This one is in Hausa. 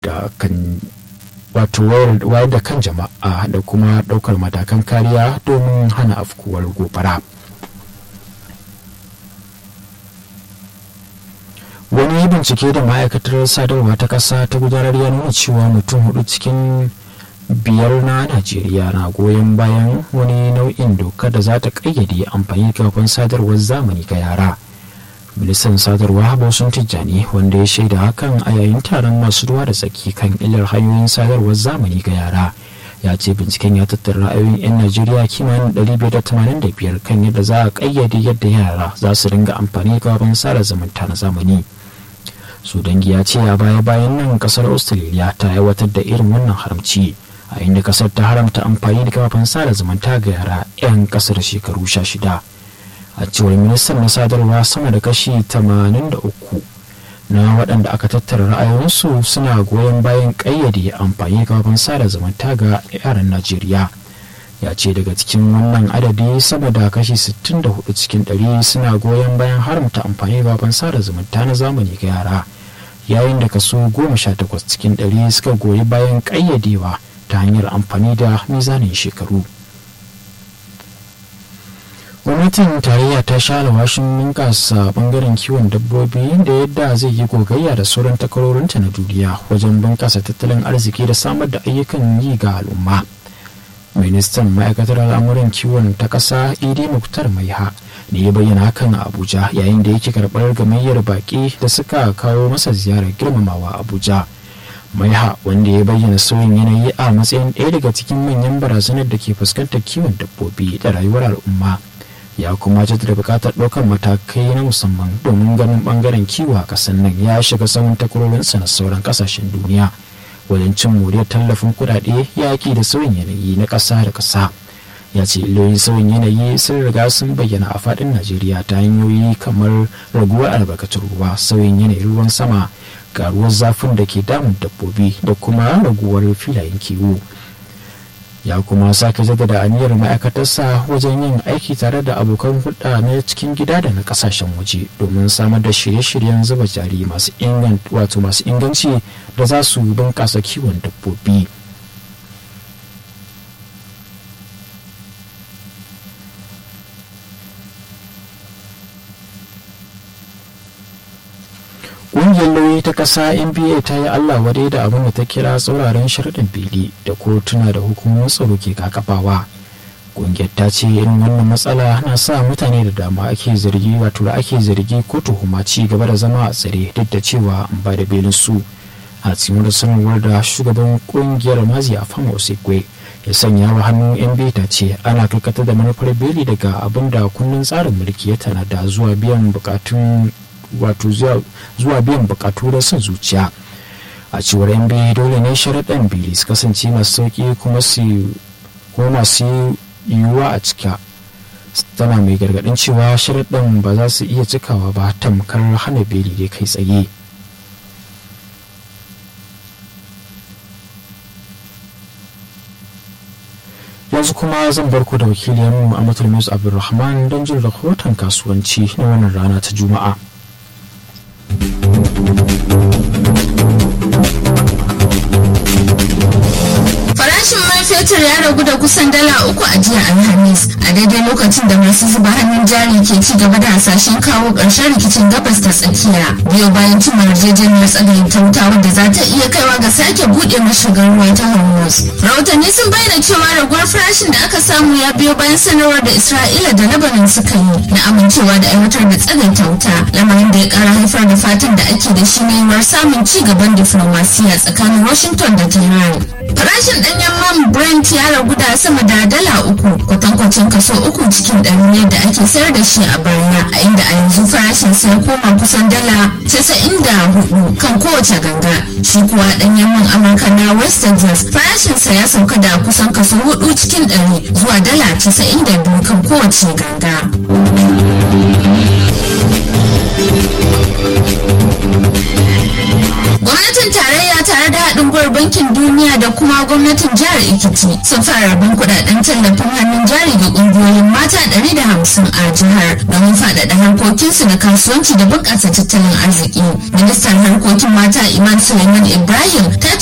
da kan wato wayar da kan jama'a da kuma ɗaukar matakan kariya domin hana afkuwar gobara. wani bincike da ma'aikatar sadarwa ta ƙasa ta gudanar ya nuna cewa mutum hudu cikin biyar na najeriya na goyon bayan wani nau'in doka da za ta ƙayyade amfani kafin sadarwar zamani ga yara ministan sadarwa bosun tijjani wanda ya shaida hakan a yayin taron masu ruwa da tsaki kan illar hanyoyin sadarwar zamani ga yara ya ce binciken ya tattara ra'ayoyin 'yan najeriya kimanin 585 kan yadda za a ƙayyade yadda yara za su ringa amfani kafin sada zumunta na zamani su dangi ya ce a baya bayan nan kasar australia ta aiwatar da irin wannan haramci a inda kasar ta haramta amfani da kafafen sada zumunta ga yara 'yan kasar shekaru 16 a cewar ministan na sadarwa sama da kashi 83 na waɗanda aka tattara ra'ayoyinsu suna goyon bayan ƙayyade amfani da kafafen sada zumunta ga yaran najeriya ya ce daga cikin wannan adadi sama da kashi 64 cikin 100 suna goyon bayan haramta amfani da baban sada zumunta na zamani ga yara yayin da kaso 18 cikin 100 suka goyi bayan ƙayyadewa ta hanyar amfani da mizanin shekaru gwamnatin tarayya ta sha alwashin bunkasa bangaren kiwon dabbobi da yadda zai yi gogayya da sauran takarorinta na duniya wajen bunkasa tattalin arziki da samar da ayyukan yi ga al'umma ministan ma'aikatar al'amuran kiwon ta ƙasa idi muktar maiha ne ya bayyana hakan a abuja yayin da yake karɓar gamayyar baƙi da suka kawo masa ziyarar girmamawa abuja maiha wanda ya bayyana sauyin yanayi a matsayin ɗaya daga cikin manyan barazanar da ke fuskantar kiwon dabbobi da rayuwar al'umma ya kuma jaddada buƙatar ɗaukar matakai na musamman domin ganin ɓangaren kiwo a ƙasar nan ya shiga saman takwarorinsa na sauran ƙasashen duniya wajen cin moriyar tallafin kudade yaƙi da sauyin yanayi na ƙasa da ƙasa ya ce illolin sauyin yanayi sun riga sun bayyana a faɗin najeriya ta hanyoyi kamar raguwar albarkatun ruwa sauyin yanayin ruwan sama karuwar zafin da ke damun dabbobi da kuma raguwar filayen kiwo ya kuma sake jaddada aniyar ma'aikatarsa wajen yin aiki tare da abokan hulɗa na cikin gida da na ƙasashen waje domin samar da shirye-shiryen zuba jari masu wato masu inganci da za su bunƙasa kiwon dabbobi ƙungiyar lauyi ta ƙasa nba ta yi allah wadai da abin da ta kira tsauraran sharɗin fili da kotuna da hukumomin tsaro ke kakafawa ƙungiyar ta ce irin wannan matsala na sa mutane da dama ake zargi wato da ake zargi ko tuhuma ci gaba da zama a tsare duk da cewa an ba da belin su a cikin sanarwar da shugaban ƙungiyar mazi a fama osekwe ya sanya wa hannun nba ta ce ana karkata da manufar beli daga abin da kundin tsarin mulki ya tanada zuwa biyan bukatun wato zuwa biyan bukatu da son zuciya a cewar yan biyu dole ne sharaɗin bili su kasance masu sauƙi kuma su kuma masu yiwuwa a cika tana mai gargaɗin cewa sharaɗin ba za su iya cikawa ba tamkar hana beli dai kai tsaye yanzu kuma zan bar ku da wakiliyarmu a matulmus abdulrahman don jin rahoton kasuwanci na wannan rana ta juma'a Farashin man fetur ya ragu da kusan dala uku a jiya Alhamis a daidai lokacin da masu zuba hannun jari ke ci gaba da hasashen kawo ƙarshen rikicin gabas ta tsakiya biyo bayan cimma yarjejeniyar tsagayin ta wuta wadda za ta iya kaiwa ga sake buɗe mashigar ruwa ta Hormuz. Rahotanni sun bayyana cewa raguwar farashin da aka samu ya biyo bayan sanarwar da Isra'ila da Lebanon suka yi na amincewa da aiwatar da tsagaita wuta lamarin da ya ƙara haifar da fatan da ake da shi na yiwuwar samun ci gaban diflomasiya tsakanin Washington da Tehran. Farashin ɗanyen man Brent ya ragu da sama da dala uku kwatankwacin kaso uku cikin ɗari ne da ake sayar da shi a baya a inda a yanzu farashin sai koma kusan dala casa'in da hudu kan kowace ganga shi kuwa ɗanyen man Amurka na West Texas farashinsa ya sauka da kusan kaso hudu cikin ɗari zuwa dala casa'in da biyu kan kowace ganga. Gwamnatin tarayya tare da haɗin gwiwar bankin duniya da kuma gwamnatin jihar Ekiti sun fara rabon kuɗaɗen tallafin hannun jari ga ƙungiyoyin mata ɗari da hamsin a jihar domin faɗaɗa harkokinsu na kasuwanci da bunƙasa tattalin arziki. Ministan harkokin mata Iman Suleiman Ibrahim ta